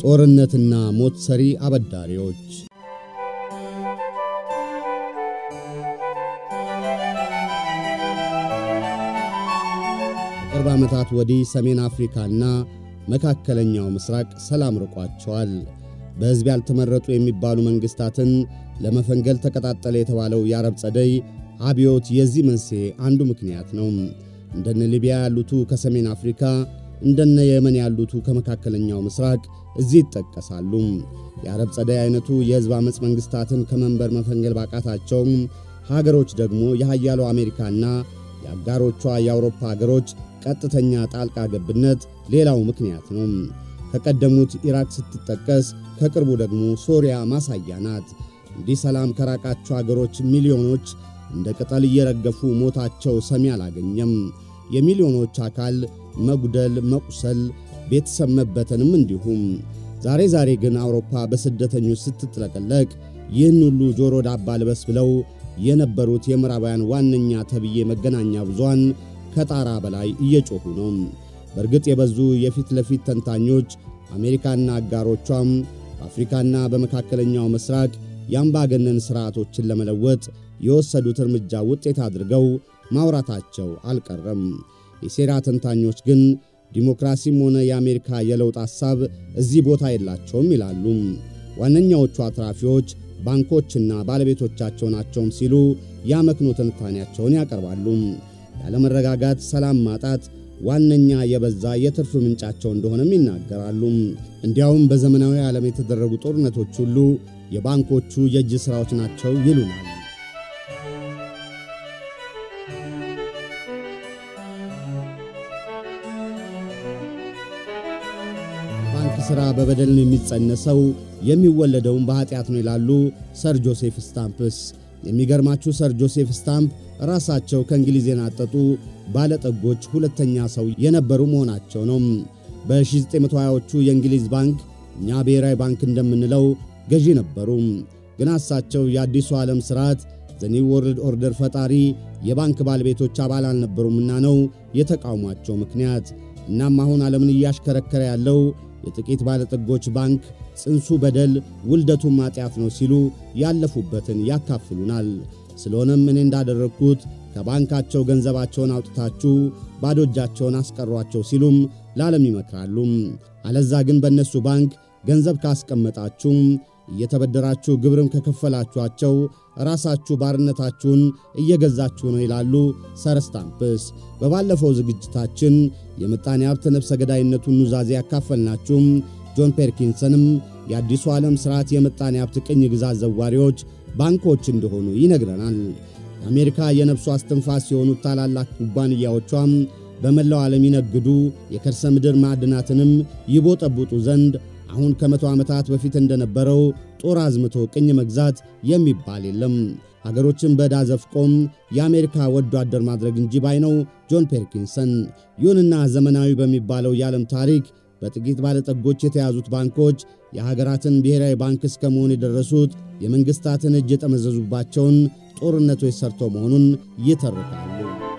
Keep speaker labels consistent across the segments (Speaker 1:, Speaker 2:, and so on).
Speaker 1: ጦርነትና ሞት ሰሪ አበዳሪዎች ከቅርብ ዓመታት ወዲህ ሰሜን አፍሪካና መካከለኛው ምስራቅ ሰላም ርቋቸዋል። በሕዝብ ያልተመረጡ የሚባሉ መንግሥታትን ለመፈንገል ተቀጣጠለ የተባለው የአረብ ጸደይ አብዮት የዚህ መንስኤ አንዱ ምክንያት ነው። እንደነ ሊቢያ ያሉቱ ከሰሜን አፍሪካ፣ እንደነ የመን ያሉቱ ከመካከለኛው ምስራቅ እዚህ ይጠቀሳሉ። የአረብ ጸደይ አይነቱ የሕዝብ ዓመፅ መንግሥታትን ከመንበር መፈንገል ባቃታቸውም ሀገሮች ደግሞ የሃያሉ አሜሪካና የአጋሮቿ የአውሮፓ ሀገሮች ቀጥተኛ ጣልቃ ገብነት ሌላው ምክንያት ነው። ከቀደሙት ኢራቅ ስትጠቀስ ከቅርቡ ደግሞ ሶሪያ ማሳያ ናት። እንዲህ ሰላም ከራቃቸው አገሮች ሚሊዮኖች እንደ ቅጠል እየረገፉ ሞታቸው ሰሚ አላገኘም። የሚሊዮኖች አካል መጉደል፣ መቁሰል፣ ቤተሰብ መበተንም እንዲሁም። ዛሬ ዛሬ ግን አውሮፓ በስደተኞች ስትጥለቀለቅ ይህን ሁሉ ጆሮ ዳባ ልበስ ብለው የነበሩት የምዕራባውያን ዋነኛ ተብዬ መገናኛ ብዙሃን ከጣራ በላይ እየጮኹ ነው። በእርግጥ የበዙ የፊት ለፊት ተንታኞች አሜሪካና አጋሮቿም በአፍሪካና በመካከለኛው ምስራቅ የአምባገነን ሥርዓቶችን ለመለወጥ የወሰዱት እርምጃ ውጤት አድርገው ማውራታቸው አልቀረም። የሴራ ተንታኞች ግን ዲሞክራሲም ሆነ የአሜሪካ የለውጥ ሐሳብ እዚህ ቦታ የላቸውም ይላሉ። ዋነኛዎቹ አትራፊዎች ባንኮችና ባለቤቶቻቸው ናቸውም ሲሉ ያመክኖ ትንታኔያቸውን ያቀርባሉ። ያለመረጋጋት፣ ሰላም ማጣት ዋነኛ የበዛ የትርፍ ምንጫቸው እንደሆነም ይናገራሉ። እንዲያውም በዘመናዊ ዓለም የተደረጉ ጦርነቶች ሁሉ የባንኮቹ የእጅ ሥራዎች ናቸው ይሉናል። ባንክ ሥራ በበደል ነው የሚጸነሰው፣ የሚወለደውም በኀጢአት ነው ይላሉ ሰር ጆሴፍ ስታምፕስ። የሚገርማችሁ ሰር ጆሴፍ ስታምፕ ራሳቸው ከእንግሊዝ የናጠጡ ባለጠጎች ሁለተኛ ሰው የነበሩ መሆናቸው ነው። በ1920ዎቹ የእንግሊዝ ባንክ እኛ ብሔራዊ ባንክ እንደምንለው ገዢ ነበሩ። ግን እሳቸው የአዲሱ ዓለም ሥርዓት ዘኒው ወርልድ ኦርደር ፈጣሪ የባንክ ባለቤቶች አባል አልነበሩምና ነው የተቃውሟቸው ምክንያት። እናም አሁን ዓለምን እያሽከረከረ ያለው የጥቂት ባለጠጎች ባንክ ጽንሱ በደል ውልደቱም ኃጢአት ነው ሲሉ ያለፉበትን ያካፍሉናል። ስለሆነም እኔ እንዳደረግኩት ከባንካቸው ገንዘባቸውን አውጥታችሁ ባዶ እጃቸውን አስቀሯቸው ሲሉም ለዓለም ይመክራሉ። አለዛ ግን በእነሱ ባንክ ገንዘብ ካስቀመጣችሁ እየተበደራችሁ ግብርም ከከፈላችኋቸው ራሳችሁ ባርነታችሁን እየገዛችሁ ነው ይላሉ ሰር ስታምፕስ። በባለፈው ዝግጅታችን የምጣኔ ሀብት ነፍሰ ገዳይነቱን ኑዛዜ ያካፈልናችሁም ጆን ፔርኪንሰንም የአዲሱ ዓለም ሥርዓት የምጣኔ ሀብት ቅኝ ግዛት ዘዋሪዎች ባንኮች እንደሆኑ ይነግረናል። የአሜሪካ የነፍሱ አስትንፋስ የሆኑት ታላላቅ ኩባንያዎቿም በመላው ዓለም ይነግዱ፣ የከርሰ ምድር ማዕድናትንም ይቦጠቡጡ ዘንድ አሁን ከመቶ ዓመታት በፊት እንደነበረው ጦር አዝምቶ ቅኝ መግዛት የሚባል የለም። ሀገሮችን በዕዳ ዘፍቆም የአሜሪካ ወዶ አደር ማድረግ እንጂ ባይ ነው ጆን ፔርኪንሰን። ይሁንና ዘመናዊ በሚባለው የዓለም ታሪክ በጥቂት ባለጠጎች የተያዙት ባንኮች የሀገራትን ብሔራዊ ባንክ እስከ መሆን የደረሱት የመንግሥታትን እጅ የጠመዘዙባቸውን ጦርነቶች ሰርተው መሆኑን ይተርካሉ።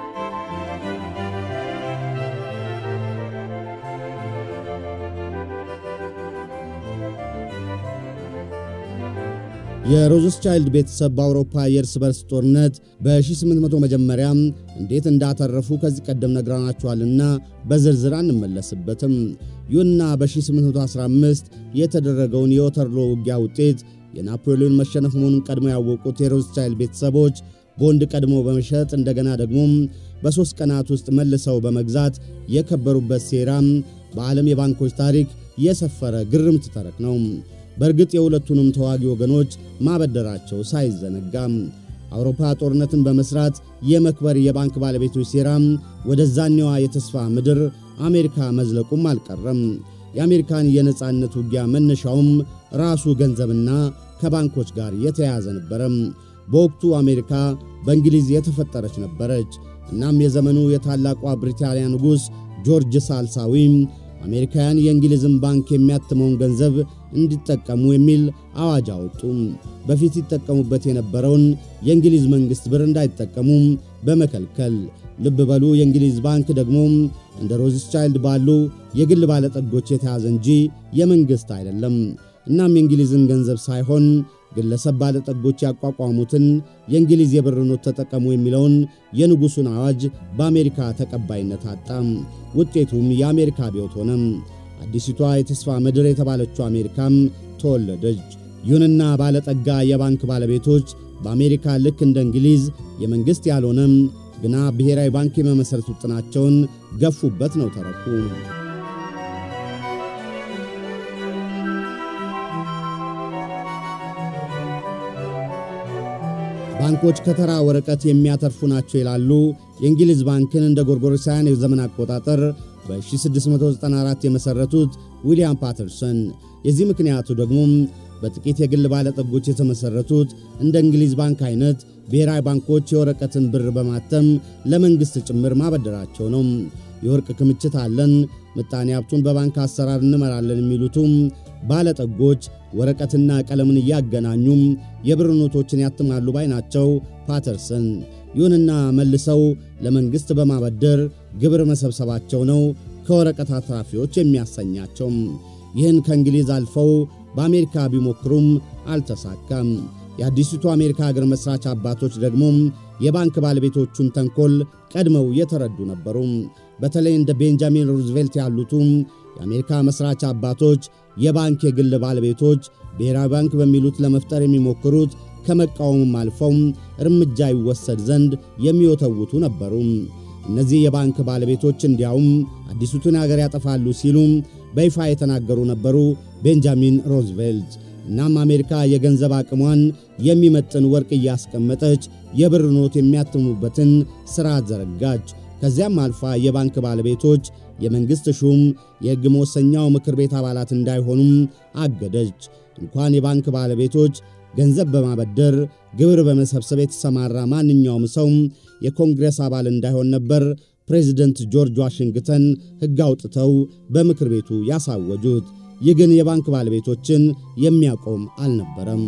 Speaker 1: የሮዝስቻይልድ ቤተሰብ በአውሮፓ የእርስ በርስ ጦርነት በ1800 መጀመሪያም እንዴት እንዳተረፉ ከዚህ ቀደም ነግራናችኋልና በዝርዝር አንመለስበትም። ይሁንና በ1815 የተደረገውን የወተርሎ ውጊያ ውጤት የናፖሊዮን መሸነፍ መሆኑን ቀድሞ ያወቁት የሮዝስቻይልድ ቤተሰቦች ቦንድ ቀድሞ በመሸጥ እንደገና ደግሞ በሦስት ቀናት ውስጥ መልሰው በመግዛት የከበሩበት ሴራም በዓለም የባንኮች ታሪክ የሰፈረ ግርምት ተረክ ነው። በእርግጥ የሁለቱንም ተዋጊ ወገኖች ማበደራቸው ሳይዘነጋም አውሮፓ ጦርነትን በመስራት የመክበር የባንክ ባለቤቶች ሴራም ወደ ዛኔዋ የተስፋ ምድር አሜሪካ መዝለቁም አልቀረም። የአሜሪካን የነጻነት ውጊያ መነሻውም ራሱ ገንዘብና ከባንኮች ጋር የተያያዘ ነበረም። በወቅቱ አሜሪካ በእንግሊዝ የተፈጠረች ነበረች። እናም የዘመኑ የታላቋ ብሪታንያ ንጉሥ ጆርጅ ሳልሳዊም አሜሪካውያን የእንግሊዝን ባንክ የሚያትመውን ገንዘብ እንዲጠቀሙ የሚል አዋጅ አወጡ። በፊት ይጠቀሙበት የነበረውን የእንግሊዝ መንግሥት ብር እንዳይጠቀሙ በመከልከል ልብ በሉ የእንግሊዝ ባንክ ደግሞ እንደ ሮዝስቻይልድ ባሉ የግል ባለጠጎች የተያዘ እንጂ የመንግሥት አይደለም። እናም የእንግሊዝን ገንዘብ ሳይሆን ግለሰብ ባለጠጎች ያቋቋሙትን የእንግሊዝ የብር ኖት ተጠቀሙ የሚለውን የንጉሡን አዋጅ በአሜሪካ ተቀባይነት አጣ። ውጤቱም የአሜሪካ አብዮት ሆነ። አዲሲቷ የተስፋ ምድር የተባለችው አሜሪካም ተወለደች። ይሁንና ባለጠጋ የባንክ ባለቤቶች በአሜሪካ ልክ እንደ እንግሊዝ የመንግሥት ያልሆነም ግና ብሔራዊ ባንክ የመመሠረት ውጥናቸውን ገፉበት ነው ተረኩ። ባንኮች ከተራ ወረቀት የሚያተርፉ ናቸው ይላሉ። የእንግሊዝ ባንክን እንደ ጎርጎሮሳውያን የዘመን አቆጣጠር በ1694 የመሠረቱት ዊልያም ፓተርሰን። የዚህ ምክንያቱ ደግሞ በጥቂት የግል ባለጠጎች የተመሠረቱት እንደ እንግሊዝ ባንክ አይነት ብሔራዊ ባንኮች የወረቀትን ብር በማተም ለመንግሥት ጭምር ማበደራቸው ነው። የወርቅ ክምችት አለን፣ ምጣኔ ሀብቱን በባንክ አሰራር እንመራለን የሚሉትም ባለጠጎች ወረቀትና ቀለምን እያገናኙም የብር ኖቶችን ያትማሉ ባይ ናቸው ፓተርሰን። ይሁንና መልሰው ለመንግሥት በማበደር ግብር መሰብሰባቸው ነው ከወረቀት አትራፊዎች የሚያሰኛቸው። ይህን ከእንግሊዝ አልፈው በአሜሪካ ቢሞክሩም አልተሳካም። የአዲሲቱ አሜሪካ ሀገር መሥራች አባቶች ደግሞ የባንክ ባለቤቶቹን ተንኮል ቀድመው የተረዱ ነበሩ። በተለይ እንደ ቤንጃሚን ሩዝቬልት ያሉቱ የአሜሪካ መሥራች አባቶች የባንክ የግል ባለቤቶች ብሔራዊ ባንክ በሚሉት ለመፍጠር የሚሞክሩት ከመቃወምም አልፈው እርምጃ ይወሰድ ዘንድ የሚወተውቱ ነበሩ። እነዚህ የባንክ ባለቤቶች እንዲያውም አዲሲቱን አገር ያጠፋሉ ሲሉ በይፋ የተናገሩ ነበሩ ቤንጃሚን ሮዝቬልት። እናም አሜሪካ የገንዘብ አቅሟን የሚመጥን ወርቅ እያስቀመጠች የብር ኖት የሚያትሙበትን ሥርዓት ዘረጋች። ከዚያም አልፋ የባንክ ባለቤቶች የመንግሥት ሹም የሕግ መወሰኛው ምክር ቤት አባላት እንዳይሆኑም አገደች። እንኳን የባንክ ባለቤቶች ገንዘብ በማበደር ግብር በመሰብሰብ የተሰማራ ማንኛውም ሰው የኮንግሬስ አባል እንዳይሆን ነበር ፕሬዚደንት ጆርጅ ዋሽንግተን ሕግ አውጥተው በምክር ቤቱ ያሳወጁት። ይህ ግን የባንክ ባለቤቶችን የሚያቆም አልነበረም።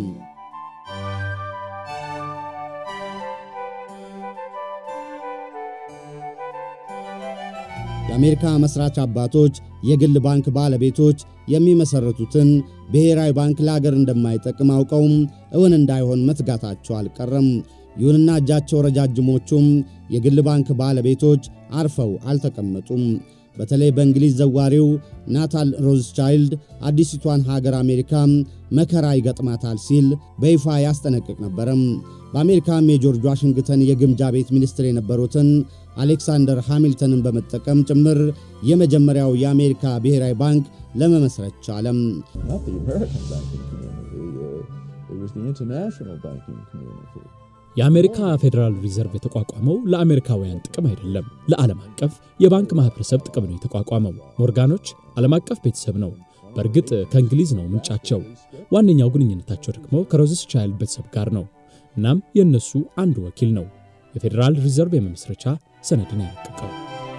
Speaker 1: የአሜሪካ መሥራች አባቶች የግል ባንክ ባለቤቶች የሚመሠረቱትን ብሔራዊ ባንክ ለአገር እንደማይጠቅም አውቀውም እውን እንዳይሆን መትጋታቸው አልቀረም። ይሁንና እጃቸው ረጃጅሞቹም የግል ባንክ ባለቤቶች አርፈው አልተቀመጡም። በተለይ በእንግሊዝ ዘዋሪው ናታል ሮዝቻይልድ አዲሲቷን ሀገር አሜሪካ መከራ ይገጥማታል ሲል በይፋ ያስጠነቅቅ ነበረም። በአሜሪካም የጆርጅ ዋሽንግተን የግምጃ ቤት ሚኒስትር የነበሩትን አሌክሳንደር ሃሚልተንን በመጠቀም ጭምር የመጀመሪያው የአሜሪካ ብሔራዊ ባንክ ለመመስረት ቻለም።
Speaker 2: የአሜሪካ ፌዴራል ሪዘርቭ የተቋቋመው ለአሜሪካውያን ጥቅም አይደለም፣ ለዓለም አቀፍ የባንክ ማኅበረሰብ ጥቅም ነው የተቋቋመው። ሞርጋኖች ዓለም አቀፍ ቤተሰብ ነው። በእርግጥ ከእንግሊዝ ነው ምንጫቸው። ዋነኛው ግንኙነታቸው ደግሞ ከሮዝስ ቻይልድ ቤተሰብ ጋር ነው። እናም የእነሱ አንዱ ወኪል ነው የፌዴራል ሪዘርቭ የመመስረቻ ሰነድን ያረቀቀው።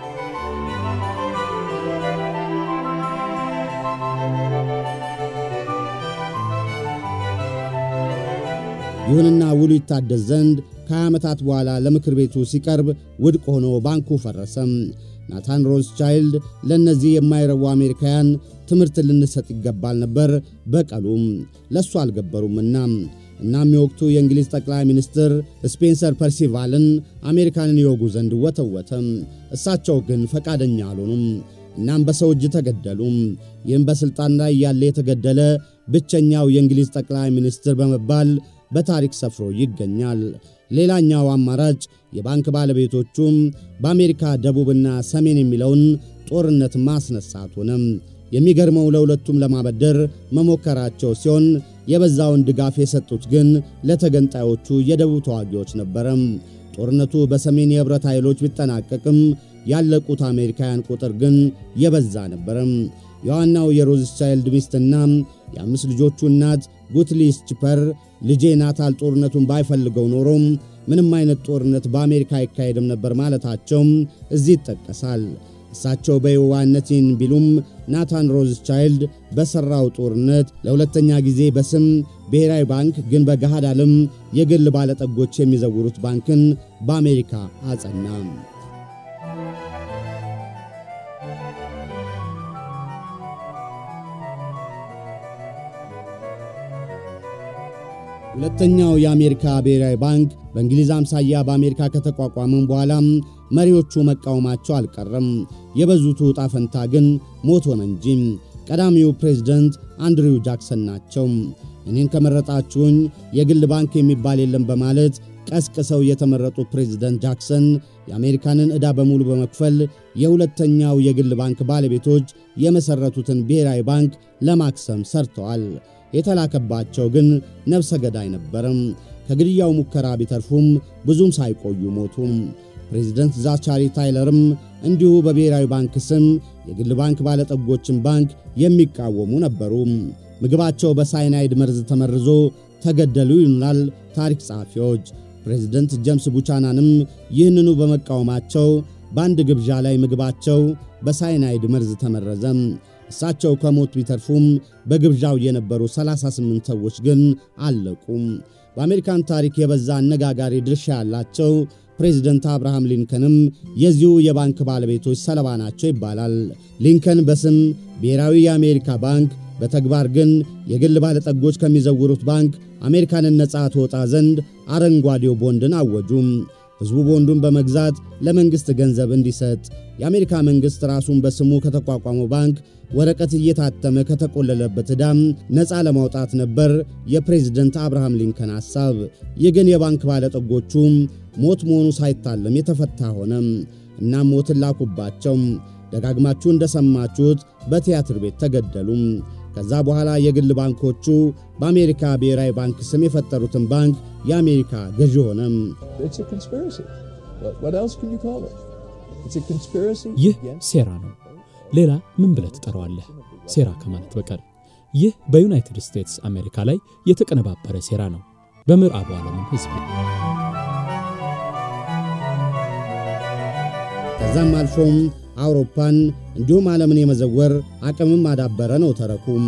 Speaker 1: ይሁንና ውሉ ይታደስ ዘንድ ከ20 ዓመታት በኋላ ለምክር ቤቱ ሲቀርብ ውድቅ ሆኖ ባንኩ ፈረሰም። ናታን ሮዝቻይልድ ለእነዚህ የማይረቡ አሜሪካውያን ትምህርት ልንሰጥ ይገባል ነበር በቀሉም ለእሱ አልገበሩምና። እናም የወቅቱ የእንግሊዝ ጠቅላይ ሚኒስትር ስፔንሰር ፐርሲቫልን አሜሪካንን ይወጉ ዘንድ ወተወተም። እሳቸው ግን ፈቃደኛ አልሆኑም። እናም በሰው እጅ ተገደሉ። ይህም በሥልጣን ላይ ያለ የተገደለ ብቸኛው የእንግሊዝ ጠቅላይ ሚኒስትር በመባል በታሪክ ሰፍሮ ይገኛል። ሌላኛው አማራጭ የባንክ ባለቤቶቹም በአሜሪካ ደቡብና ሰሜን የሚለውን ጦርነት ማስነሳት ሆነም። የሚገርመው ለሁለቱም ለማበደር መሞከራቸው ሲሆን የበዛውን ድጋፍ የሰጡት ግን ለተገንጣዮቹ የደቡብ ተዋጊዎች ነበረም። ጦርነቱ በሰሜን የኅብረት ኃይሎች ቢጠናቀቅም ያለቁት አሜሪካውያን ቁጥር ግን የበዛ ነበረም። የዋናው የሮዝቻይልድ ሚስትና የአምስት ልጆቹ እናት ጉትሊስ ቺፐር ልጄ ናታል ጦርነቱን ባይፈልገው ኖሮም ምንም አይነት ጦርነት በአሜሪካ አይካሄድም ነበር ማለታቸውም እዚህ ይጠቀሳል። እሳቸው በየዋህነት ይህን ቢሉም ናታን ሮዝቻይልድ በሠራው ጦርነት ለሁለተኛ ጊዜ በስም ብሔራዊ ባንክ ግን በገሃድ ዓለም የግል ባለጠጎች የሚዘውሩት ባንክን በአሜሪካ አጸና። ሁለተኛው የአሜሪካ ብሔራዊ ባንክ በእንግሊዝ አምሳያ በአሜሪካ ከተቋቋመም በኋላም መሪዎቹ መቃወማቸው አልቀረም። የበዙቱ ዕጣ ፈንታ ግን ሞት ሆነ እንጂ ቀዳሚው ፕሬዝደንት አንድሪው ጃክሰን ናቸው። እኔን ከመረጣችሁኝ የግል ባንክ የሚባል የለም በማለት ቀስቅሰው የተመረጡ ፕሬዝደንት ጃክሰን የአሜሪካንን ዕዳ በሙሉ በመክፈል የሁለተኛው የግል ባንክ ባለቤቶች የመሠረቱትን ብሔራዊ ባንክ ለማክሰም ሰርተዋል። የተላከባቸው ግን ነፍሰ ገዳይ ነበረም። ከግድያው ሙከራ ቢተርፉም ብዙም ሳይቆዩ ሞቱም። ፕሬዚደንት ዛቻሪ ታይለርም እንዲሁ በብሔራዊ ባንክ ስም የግል ባንክ ባለጠጎችን ባንክ የሚቃወሙ ነበሩ። ምግባቸው በሳይናይድ መርዝ ተመርዞ ተገደሉ ይሉናል ታሪክ ጸሐፊዎች። ፕሬዚደንት ጄምስ ቡቻናንም ይህንኑ በመቃወማቸው በአንድ ግብዣ ላይ ምግባቸው በሳይናይድ መርዝ ተመረዘ። እሳቸው ከሞት ቢተርፉም በግብዣው የነበሩ 38 ሰዎች ግን አለቁ። በአሜሪካን ታሪክ የበዛ አነጋጋሪ ድርሻ ያላቸው ፕሬዚደንት አብርሃም ሊንከንም የዚሁ የባንክ ባለቤቶች ሰለባ ናቸው ይባላል። ሊንከን በስም ብሔራዊ የአሜሪካ ባንክ በተግባር ግን የግል ባለጠጎች ከሚዘውሩት ባንክ አሜሪካንን ነፃ ትወጣ ዘንድ አረንጓዴው ቦንድን አወጁም። ሕዝቡ ቦንዱን በመግዛት ለመንግሥት ገንዘብ እንዲሰጥ የአሜሪካ መንግሥት ራሱን በስሙ ከተቋቋመው ባንክ ወረቀት እየታተመ ከተቆለለበት ዕዳም ነፃ ለማውጣት ነበር የፕሬዝደንት አብርሃም ሊንከን ሐሳብ። ይህ ግን የባንክ ባለጠጎቹ ሞት መሆኑ ሳይታለም የተፈታ ሆነ። እናም ሞትን ላኩባቸው። ደጋግማችሁ እንደሰማችሁት በቲያትር ቤት ተገደሉ። ከዛ በኋላ የግል ባንኮቹ በአሜሪካ ብሔራዊ ባንክ ስም የፈጠሩትን ባንክ የአሜሪካ ገዢ ሆነ።
Speaker 2: ይህ ሴራ ነው። ሌላ ምን ብለህ ትጠራዋለህ? ሴራ ከማለት በቀር ይህ በዩናይትድ ስቴትስ አሜሪካ ላይ የተቀነባበረ ሴራ ነው። በምዕራቡ ዓለምም ሕዝብ
Speaker 1: ከዛም አልፎም አውሮፓን እንዲሁም ዓለምን የመዘወር አቅምም አዳበረ ነው ተረኩም።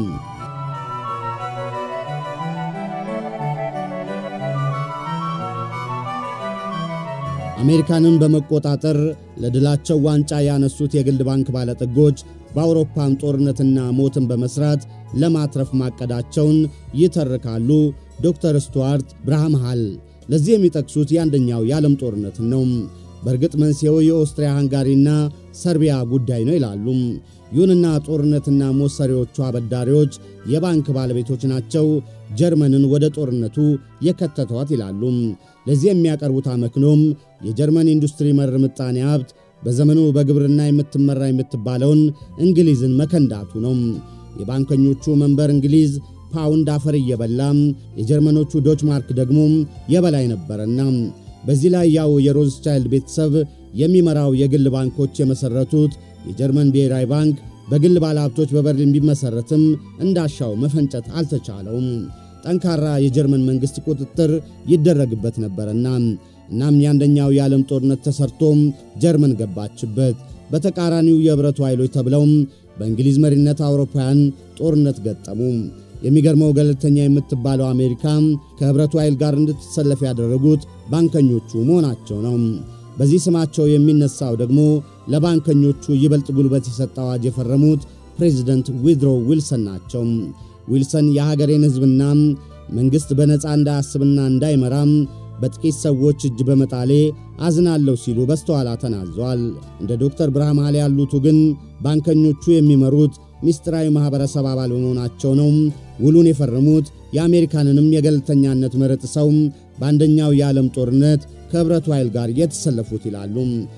Speaker 1: አሜሪካንን በመቆጣጠር ለድላቸው ዋንጫ ያነሱት የግል ባንክ ባለጠጎች በአውሮፓም ጦርነትና ሞትን በመስራት ለማትረፍ ማቀዳቸውን ይተርካሉ ዶክተር ስቱዋርት ብርሃምሃል። ለዚህ የሚጠቅሱት የአንደኛው የዓለም ጦርነትን ነው። በእርግጥ መንስኤው የኦስትሪያ ሃንጋሪና ሰርቢያ ጉዳይ ነው ይላሉ። ይሁንና ጦርነትና ሞት ሰሪዎቹ አበዳሪዎች የባንክ ባለቤቶች ናቸው ጀርመንን ወደ ጦርነቱ የከተቷት ይላሉ። ለዚህ የሚያቀርቡት አመክኖም የጀርመን ኢንዱስትሪ መር ምጣኔ ሀብት በዘመኑ በግብርና የምትመራ የምትባለውን እንግሊዝን መከንዳቱ ነው። የባንከኞቹ መንበር እንግሊዝ ፓውንድ አፈር እየበላ የጀርመኖቹ ዶች ማርክ ደግሞ የበላይ ነበረና በዚህ ላይ ያው የሮዝቻይልድ ቤተሰብ የሚመራው የግል ባንኮች የመሠረቱት የጀርመን ብሔራዊ ባንክ በግል ባለሀብቶች በበርሊን ቢመሠረትም እንዳሻው መፈንጨት አልተቻለውም። ጠንካራ የጀርመን መንግሥት ቁጥጥር ይደረግበት ነበርና እናም የአንደኛው የዓለም ጦርነት ተሰርቶም ጀርመን ገባችበት። በተቃራኒው የኅብረቱ ኃይሎች ተብለውም በእንግሊዝ መሪነት አውሮፓውያን ጦርነት ገጠሙ። የሚገርመው ገለልተኛ የምትባለው አሜሪካ ከኅብረቱ ኃይል ጋር እንድትሰለፍ ያደረጉት ባንከኞቹ መሆናቸው ነው። በዚህ ስማቸው የሚነሳው ደግሞ ለባንከኞቹ ይበልጥ ጉልበት የሰጠ አዋጅ የፈረሙት ፕሬዚደንት ዊድሮ ዊልሰን ናቸው። ዊልሰን የሀገሬን ሕዝብና መንግሥት በነፃ እንዳያስብና እንዳይመራም በጥቂት ሰዎች እጅ በመጣሌ አዝናለሁ ሲሉ በስተኋላ ተናዘዋል። እንደ ዶክተር ብርሃም ሃሌ ያሉቱ ግን ባንከኞቹ የሚመሩት ሚስጥራዊ ማኅበረሰብ አባል በመሆናቸው ነው ውሉን የፈረሙት። የአሜሪካንንም የገለልተኛነት መረጥ ሰው በአንደኛው የዓለም ጦርነት ከኅብረቱ ኃይል ጋር የተሰለፉት ይላሉ።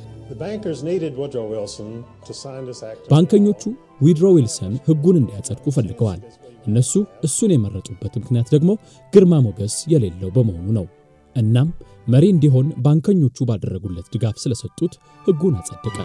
Speaker 2: ባንከኞቹ ዊድሮ ዊልሰን ሕጉን እንዲያጸድቁ ፈልገዋል። እነሱ እሱን የመረጡበት ምክንያት ደግሞ ግርማ ሞገስ የሌለው በመሆኑ ነው። እናም መሪ እንዲሆን ባንከኞቹ ባደረጉለት ድጋፍ ስለሰጡት ሕጉን አጸደቀ።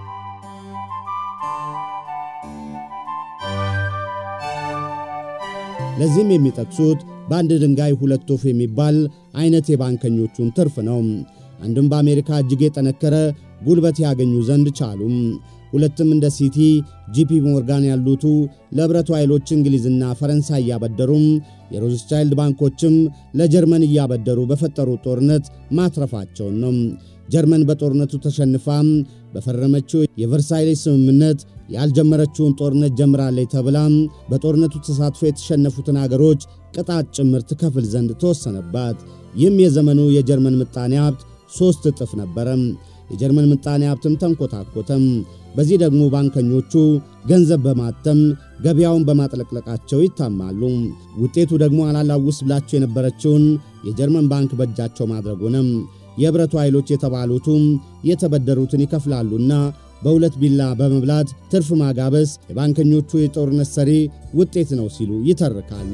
Speaker 1: ለዚህም የሚጠቅሱት በአንድ ድንጋይ ሁለት ወፍ የሚባል አይነት የባንከኞቹን ትርፍ ነው። አንድም በአሜሪካ እጅግ የጠነከረ ጉልበት ያገኙ ዘንድ ቻሉም። ሁለትም እንደ ሲቲ፣ ጂፒ ሞርጋን ያሉቱ ለኅብረቱ ኃይሎች እንግሊዝና ፈረንሳይ እያበደሩም የሮዝቻይልድ ባንኮችም ለጀርመን እያበደሩ በፈጠሩት ጦርነት ማትረፋቸውን ነው። ጀርመን በጦርነቱ ተሸንፋ በፈረመችው የቨርሳይሌስ ስምምነት ያልጀመረችውን ጦርነት ጀምራለች ተብላ በጦርነቱ ተሳትፎ የተሸነፉትን አገሮች ቅጣት ጭምር ትከፍል ዘንድ ተወሰነባት። ይህም የዘመኑ የጀርመን ምጣኔ ሀብት ሦስት እጥፍ ነበረ። የጀርመን ምጣኔ ሀብትም ተንኮታኮተም። በዚህ ደግሞ ባንከኞቹ ገንዘብ በማተም ገበያውን በማጥለቅለቃቸው ይታማሉ። ውጤቱ ደግሞ አላላውስ ብላቸው የነበረችውን የጀርመን ባንክ በእጃቸው ማድረግ ሆነም። የኅብረቱ ኃይሎች የተባሉቱ የተበደሩትን ይከፍላሉና በሁለት ቢላ በመብላት ትርፍ ማጋበስ የባንከኞቹ የጦርነት ሰሪ ውጤት ነው ሲሉ ይተርካሉ።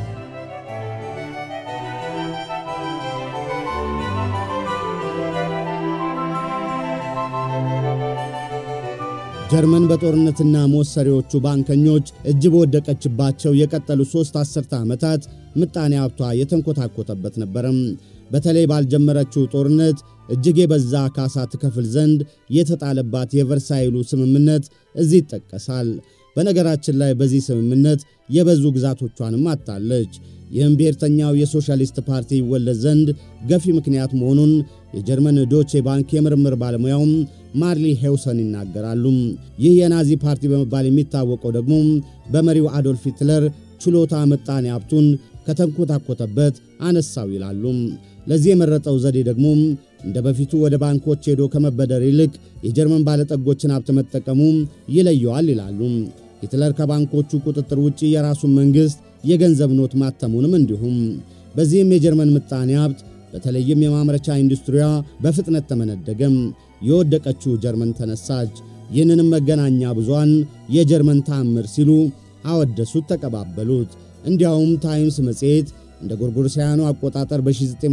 Speaker 1: ጀርመን በጦርነትና ሞት ሰሪዎቹ ባንከኞች እጅ በወደቀችባቸው የቀጠሉ ሦስት አስርተ ዓመታት ምጣኔ ሀብቷ የተንኮታኮተበት ነበረም። በተለይ ባልጀመረችው ጦርነት እጅግ የበዛ ካሳ ትከፍል ዘንድ የተጣለባት የቨርሳይሉ ስምምነት እዚህ ይጠቀሳል። በነገራችን ላይ በዚህ ስምምነት የበዙ ግዛቶቿንም አጣለች። ይህም ብሔርተኛው የሶሻሊስት ፓርቲ ይወለድ ዘንድ ገፊ ምክንያት መሆኑን የጀርመን ዶቼ ባንክ የምርምር ባለሙያውም ማርሊ ሄውሰን ይናገራሉ። ይህ የናዚ ፓርቲ በመባል የሚታወቀው ደግሞ በመሪው አዶልፍ ሂትለር ችሎታ ምጣኔ ሀብቱን ከተንኮታኮተበት አነሳው ይላሉ። ለዚህ የመረጠው ዘዴ ደግሞ እንደ በፊቱ ወደ ባንኮች ሄዶ ከመበደር ይልቅ የጀርመን ባለጠጎችን ሀብት መጠቀሙ ይለየዋል ይላሉ። ሂትለር ከባንኮቹ ቁጥጥር ውጭ የራሱን መንግሥት የገንዘብ ኖት ማተሙንም እንዲሁም። በዚህም የጀርመን ምጣኔ ሀብት በተለይም የማምረቻ ኢንዱስትሪዋ በፍጥነት ተመነደገም። የወደቀችው ጀርመን ተነሳች። ይህንንም መገናኛ ብዙሃን የጀርመን ተአምር ሲሉ አወደሱት፣ ተቀባበሉት። እንዲያውም ታይምስ መጽሔት እንደ ጎርጎሮሳውያኑ አቆጣጠር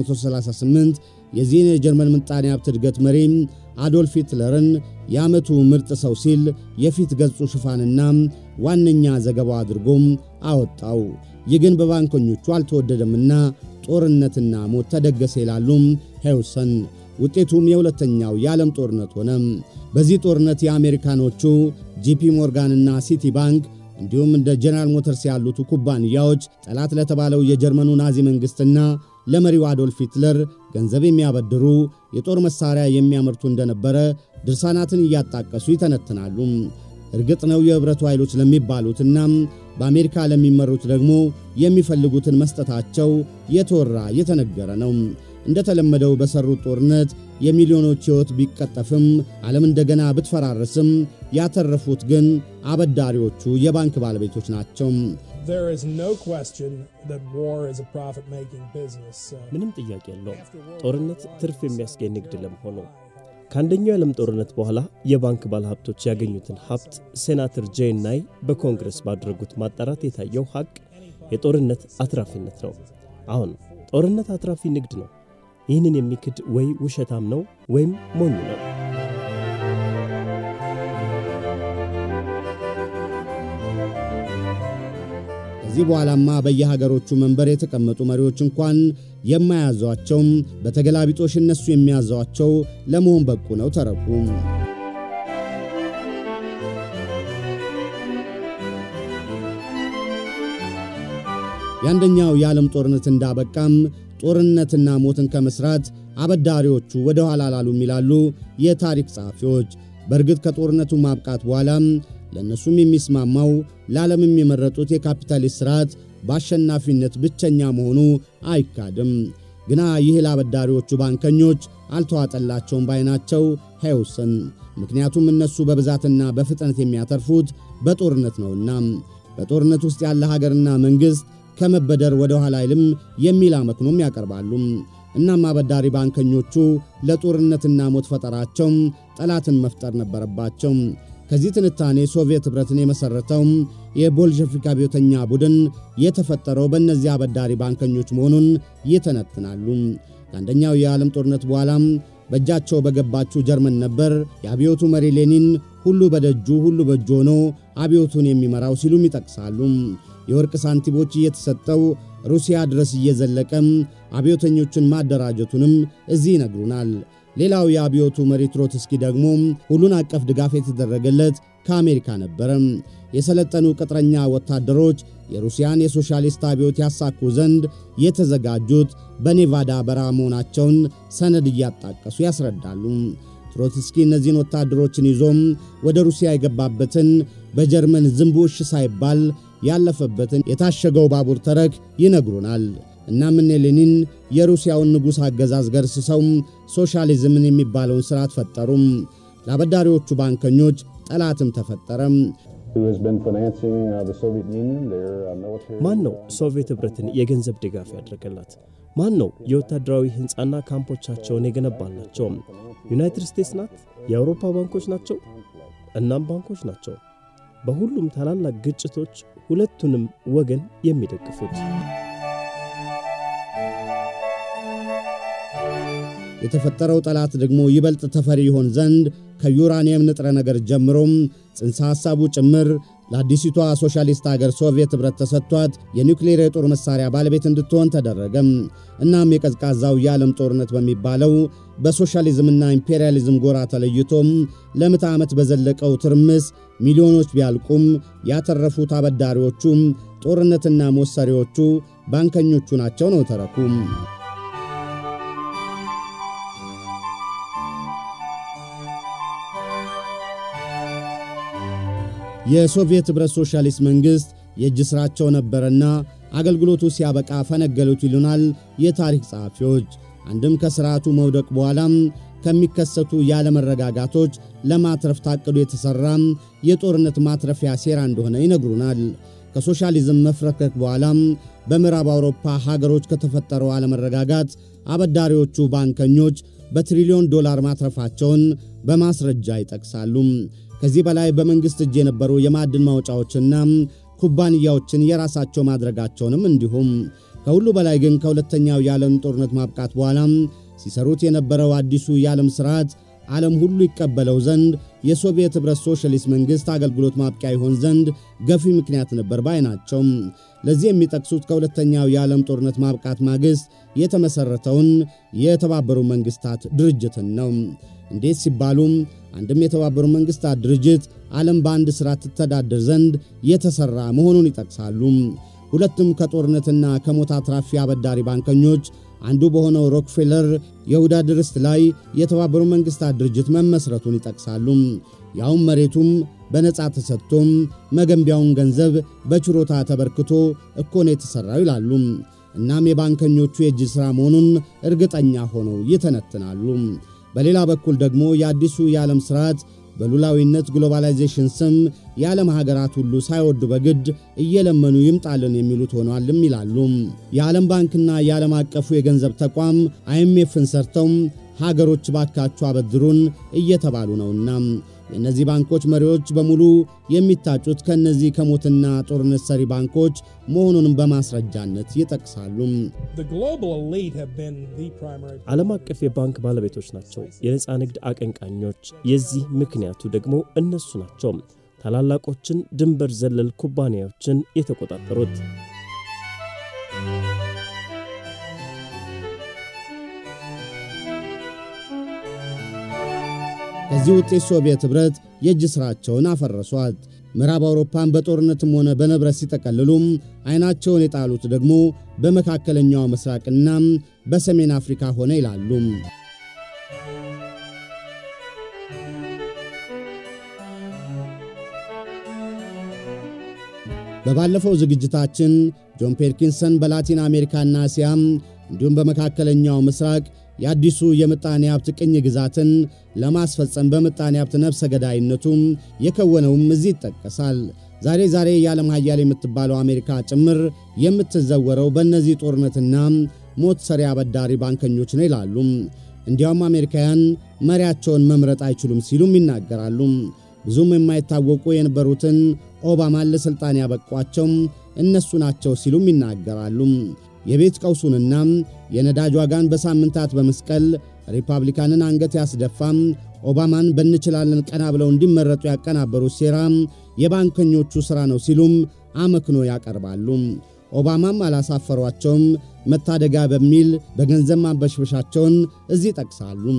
Speaker 1: በ1938 የዚህን የጀርመን ምጣኔ ሀብት እድገት መሪ አዶልፍ ሂትለርን የዓመቱ ምርጥ ሰው ሲል የፊት ገጹ ሽፋንና ዋነኛ ዘገባው አድርጎም አወጣው። ይህ ግን በባንከኞቹ አልተወደደምና ጦርነትና ሞት ተደገሰ ይላሉ ሄውሰን። ውጤቱም የሁለተኛው የዓለም ጦርነት ሆነ። በዚህ ጦርነት የአሜሪካኖቹ ጂፒ ሞርጋንና ሲቲ ባንክ እንዲሁም እንደ ጀነራል ሞተርስ ያሉት ኩባንያዎች ጠላት ለተባለው የጀርመኑ ናዚ መንግሥትና ለመሪው አዶልፍ ሂትለር ገንዘብ የሚያበድሩ የጦር መሣሪያ የሚያመርቱ እንደነበረ ድርሳናትን እያጣቀሱ ይተነትናሉ። እርግጥ ነው የኅብረቱ ኃይሎች ለሚባሉትና በአሜሪካ ለሚመሩት ደግሞ የሚፈልጉትን መስጠታቸው የተወራ የተነገረ ነው። እንደተለመደው በሰሩት ጦርነት የሚሊዮኖች ሕይወት ቢቀጠፍም ዓለም እንደገና ብትፈራርስም ያተረፉት ግን አበዳሪዎቹ የባንክ ባለቤቶች ናቸው።
Speaker 3: ምንም ጥያቄ የለውም። ጦርነት ትርፍ የሚያስገኝ ንግድ ለመሆኑ ከአንደኛው የዓለም ጦርነት በኋላ የባንክ ባለሀብቶች ያገኙትን ሀብት ሴናተር ጄን ናይ በኮንግረስ ባደረጉት ማጣራት የታየው ሐቅ የጦርነት አትራፊነት ነው። አሁን ጦርነት አትራፊ ንግድ ነው። ይህንን የሚክድ ወይ ውሸታም ነው ወይም ሞኝ ነው።
Speaker 1: ከዚህ በኋላማ በየሀገሮቹ መንበር የተቀመጡ መሪዎች እንኳን የማያዟቸውም በተገላቢጦሽ እነሱ የሚያዟቸው ለመሆን በቁ ነው ተረኩ። የአንደኛው የዓለም ጦርነት እንዳበቃም ጦርነትና ሞትን ከመስራት አበዳሪዎቹ ወደ ኋላ ላሉም ይላሉ የታሪክ ጸሐፊዎች። በእርግጥ ከጦርነቱ ማብቃት በኋላም ለእነሱም የሚስማማው ለዓለምም የመረጡት የካፒታሊስት ሥርዓት በአሸናፊነት ብቸኛ መሆኑ አይካድም። ግና ይህ ለአበዳሪዎቹ ባንከኞች አልተዋጠላቸውም ባይናቸው ሄውስን። ምክንያቱም እነሱ በብዛትና በፍጥነት የሚያተርፉት በጦርነት ነውና በጦርነት ውስጥ ያለ ሀገርና መንግሥት ከመበደር ወደ ኋላ አይልም የሚል አመክኖም ያቀርባሉ። እናም አበዳሪ ባንከኞቹ ለጦርነትና ሞት ፈጠራቸው ጠላትን መፍጠር ነበረባቸው። ከዚህ ትንታኔ ሶቪየት ኅብረትን የመሠረተው የቦልሸፊክ አብዮተኛ ቡድን የተፈጠረው በእነዚህ አበዳሪ ባንከኞች መሆኑን ይተነትናሉ። ከአንደኛው የዓለም ጦርነት በኋላም በእጃቸው በገባችው ጀርመን ነበር የአብዮቱ መሪ ሌኒን ሁሉ በደጁ ሁሉ በእጁ ሆኖ አብዮቱን የሚመራው ሲሉም ይጠቅሳሉ። የወርቅ ሳንቲሞች እየተሰጠው ሩሲያ ድረስ እየዘለቀም አብዮተኞችን ማደራጀቱንም እዚህ ይነግሩናል። ሌላው የአብዮቱ መሪ ትሮትስኪ ደግሞ ሁሉን አቀፍ ድጋፍ የተደረገለት ከአሜሪካ ነበረ። የሰለጠኑ ቅጥረኛ ወታደሮች የሩሲያን የሶሻሊስት አብዮት ያሳኩ ዘንድ የተዘጋጁት በኔቫዳ በረሃ መሆናቸውን ሰነድ እያጣቀሱ ያስረዳሉ። ትሮትስኪ እነዚህን ወታደሮችን ይዞም ወደ ሩሲያ የገባበትን በጀርመን ዝንቡ እሽ ሳይባል ያለፈበትን የታሸገው ባቡር ተረክ ይነግሩናል። እናም እነ ሌኒን የሩሲያውን ንጉሥ አገዛዝ ገርስሰው ሶሻሊዝምን የሚባለውን ሥርዓት ፈጠሩም። ለአበዳሪዎቹ ባንከኞች ጠላትም ተፈጠረም።
Speaker 3: ማን ነው ሶቪየት ኅብረትን የገንዘብ ድጋፍ ያደረገላት? ማን ነው የወታደራዊ ሕንፃና ካምፖቻቸውን የገነባላቸው? ዩናይትድ ስቴትስ ናት? የአውሮፓ ባንኮች ናቸው? እናም ባንኮች ናቸው በሁሉም ታላላቅ ግጭቶች ሁለቱንም ወገን የሚደግፉት።
Speaker 1: የተፈጠረው ጠላት ደግሞ ይበልጥ ተፈሪ ይሆን ዘንድ ከዩራኒየም ንጥረ ነገር ጀምሮም ጽንሰ ሐሳቡ ጭምር ለአዲሲቷ ሶሻሊስት አገር ሶቪየት ኅብረት ተሰጥቷት የኒውክሌር የጦር መሣሪያ ባለቤት እንድትሆን ተደረገም። እናም የቀዝቃዛው የዓለም ጦርነት በሚባለው በሶሻሊዝምና ኢምፔሪያሊዝም ጎራ ተለይቶም ለምዕተ ዓመት በዘለቀው ትርምስ ሚሊዮኖች ቢያልቁም ያተረፉት አበዳሪዎቹም ጦርነትና ሞሰሪዎቹ ባንከኞቹ ናቸው ነው ተረኩም። የሶቪየት ኅብረት ሶሻሊስት መንግሥት የእጅ ሥራቸው ነበረና አገልግሎቱ ሲያበቃ ፈነገሉት ይሉናል የታሪክ ጸሐፊዎች። አንድም ከሥርዓቱ መውደቅ በኋላም ከሚከሰቱ ያለመረጋጋቶች ለማትረፍ ታቅዶ የተሠራ የጦርነት ማትረፊያ ሴራ እንደሆነ ይነግሩናል። ከሶሻሊዝም መፍረከክ በኋላም በምዕራብ አውሮፓ ሀገሮች ከተፈጠረው አለመረጋጋት አበዳሪዎቹ ባንከኞች በትሪሊዮን ዶላር ማትረፋቸውን በማስረጃ ይጠቅሳሉ። ከዚህ በላይ በመንግሥት እጅ የነበሩ የማዕድን ማውጫዎችና ኩባንያዎችን የራሳቸው ማድረጋቸውንም እንዲሁም ከሁሉ በላይ ግን ከሁለተኛው የዓለም ጦርነት ማብቃት በኋላ ሲሰሩት የነበረው አዲሱ የዓለም ሥርዓት ዓለም ሁሉ ይቀበለው ዘንድ የሶቪየት ኅብረት ሶሻሊስት መንግሥት አገልግሎት ማብቂያ ይሆን ዘንድ ገፊ ምክንያት ነበር ባይ ናቸው። ለዚህ የሚጠቅሱት ከሁለተኛው የዓለም ጦርነት ማብቃት ማግስት የተመሠረተውን የተባበሩ መንግሥታት ድርጅትን ነው። እንዴት ሲባሉም አንድም የተባበሩ መንግሥታት ድርጅት ዓለም በአንድ ሥራ ትተዳደር ዘንድ የተሠራ መሆኑን ይጠቅሳሉ። ሁለቱም ከጦርነትና ከሞት አትራፊ አበዳሪ ባንከኞች አንዱ በሆነው ሮክፌለር የይሁዳ ድርስት ላይ የተባበሩ መንግሥታት ድርጅት መመስረቱን ይጠቅሳሉ። ያውም መሬቱም በነፃ ተሰጥቶም መገንቢያውን ገንዘብ በችሮታ ተበርክቶ እኮ ነው የተሠራው ይላሉ። እናም የባንከኞቹ የእጅ ሥራ መሆኑን እርግጠኛ ሆነው ይተነትናሉ። በሌላ በኩል ደግሞ የአዲሱ የዓለም ሥርዓት በሉላዊነት ግሎባላይዜሽን ስም የዓለም ሀገራት ሁሉ ሳይወዱ በግድ እየለመኑ ይምጣልን የሚሉት ሆኗልም ይላሉ። የዓለም ባንክና የዓለም አቀፉ የገንዘብ ተቋም አይኤምኤፍን ሰርተው ሀገሮች ባካችሁ አበድሩን እየተባሉ ነውና የእነዚህ ባንኮች መሪዎች በሙሉ የሚታጩት ከእነዚህ ከሞትና ጦርነት ሰሪ ባንኮች መሆኑንም በማስረጃነት ይጠቅሳሉ።
Speaker 3: ዓለም አቀፍ የባንክ ባለቤቶች ናቸው የነፃ ንግድ አቀንቃኞች። የዚህ ምክንያቱ ደግሞ እነሱ ናቸው ታላላቆችን ድንበር ዘለል ኩባንያዎችን የተቆጣጠሩት።
Speaker 1: ከዚህ ውጤት ሶቪየት ኅብረት የእጅ ሥራቸውን አፈረሷት። ምዕራብ አውሮፓን በጦርነትም ሆነ በንብረት ሲጠቀልሉም ዐይናቸውን የጣሉት ደግሞ በመካከለኛው ምስራቅና በሰሜን አፍሪካ ሆነ ይላሉ። በባለፈው ዝግጅታችን ጆን ፔርኪንሰን በላቲን አሜሪካና እስያም እንዲሁም በመካከለኛው ምስራቅ የአዲሱ የምጣኔ ሀብት ቅኝ ግዛትን ለማስፈጸም በምጣኔ ሀብት ነፍሰ ገዳይነቱም የከወነውም እዚህ ይጠቀሳል። ዛሬ ዛሬ የዓለም ሀያል የምትባለው አሜሪካ ጭምር የምትዘወረው በእነዚህ ጦርነትና ሞት ሰሪ አበዳሪ ባንከኞች ነው ይላሉ። እንዲያውም አሜሪካውያን መሪያቸውን መምረጥ አይችሉም ሲሉም ይናገራሉ። ብዙም የማይታወቁ የነበሩትን ኦባማን ለሥልጣን ያበቋቸው እነሱ ናቸው ሲሉም ይናገራሉ። የቤት ቀውሱንና የነዳጅ ዋጋን በሳምንታት በመስቀል ሪፐብሊካንን አንገት ያስደፋም ኦባማን በንችላለን ቀና ብለው እንዲመረጡ ያቀናበሩት ሴራ የባንከኞቹ ሥራ ነው ሲሉም አመክኖ ያቀርባሉ። ኦባማም አላሳፈሯቸውም። መታደጋ በሚል በገንዘብ ማንበሽበሻቸውን እዚህ ጠቅሳሉ።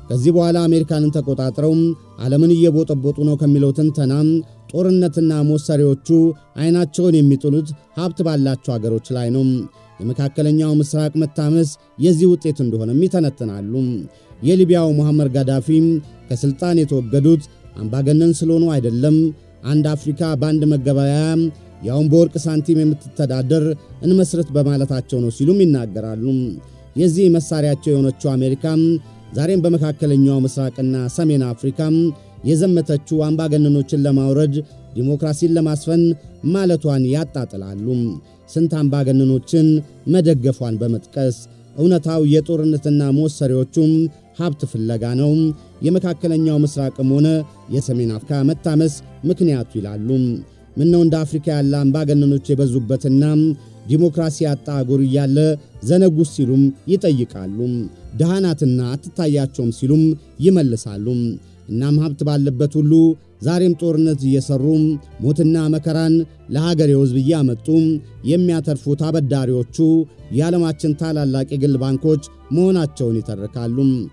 Speaker 1: ከዚህ በኋላ አሜሪካንን ተቆጣጥረው ዓለምን እየቦጠቦጡ ነው ከሚለው ትንተና ጦርነትና ሞሰሪዎቹ ዐይናቸውን የሚጥሉት ሀብት ባላቸው አገሮች ላይ ነው። የመካከለኛው ምስራቅ መታመስ የዚህ ውጤት እንደሆነም ይተነትናሉ። የሊቢያው ሙሐመር ጋዳፊ ከሥልጣን የተወገዱት አምባገነን ስለሆኑ አይደለም፣ አንድ አፍሪካ በአንድ መገበያያ ያውም በወርቅ ሳንቲም የምትተዳደር እንመስረት በማለታቸው ነው ሲሉም ይናገራሉ። የዚህ መሣሪያቸው የሆነችው አሜሪካ ዛሬም በመካከለኛው ምስራቅና ሰሜን አፍሪካ የዘመተችው አምባገነኖችን ለማውረድ ዲሞክራሲን ለማስፈን ማለቷን ያጣጥላሉ። ስንት አምባገነኖችን መደገፏን በመጥቀስ እውነታው የጦርነትና መወሰሪዎቹም ሀብት ፍለጋ ነው። የመካከለኛው ምስራቅም ሆነ የሰሜን አፍሪካ መታመስ ምክንያቱ ይላሉ። ምነው እንደ አፍሪካ ያለ አምባገነኖች የበዙበትና ዲሞክራሲ ያጣ አህጉር እያለ ዘነጉስ ሲሉም ይጠይቃሉ። ድሃናትና አትታያቸውም ሲሉም ይመልሳሉ። እናም ሀብት ባለበት ሁሉ ዛሬም ጦርነት እየሠሩ ሞትና መከራን ለሀገሬው ሕዝብ እያመጡ የሚያተርፉት አበዳሪዎቹ የዓለማችን ታላላቅ የግል ባንኮች መሆናቸውን ይተርካሉ።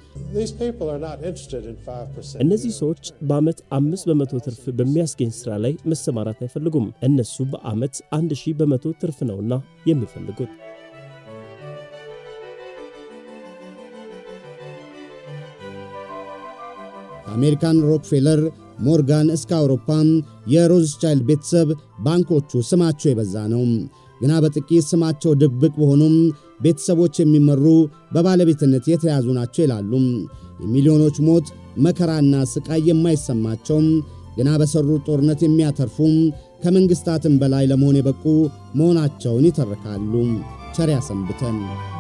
Speaker 3: እነዚህ ሰዎች በዓመት አምስት በመቶ ትርፍ በሚያስገኝ ሥራ ላይ መሰማራት አይፈልጉም። እነሱ በዓመት አንድ ሺህ በመቶ ትርፍ ነውና የሚፈልጉት።
Speaker 1: ከአሜሪካን ሮክፌለር ሞርጋን እስከ አውሮፓም የሮዝቻይልድ ቤተሰብ ባንኮቹ ስማቸው የበዛ ነው። ግና በጥቂት ስማቸው ድብቅ በሆኑም ቤተሰቦች የሚመሩ በባለቤትነት የተያዙ ናቸው ይላሉ። የሚሊዮኖች ሞት መከራና ስቃይ የማይሰማቸው ግና በሠሩት ጦርነት የሚያተርፉ ከመንግሥታትም በላይ ለመሆን የበቁ መሆናቸውን ይተርካሉ። ቸር ያሰንብተን።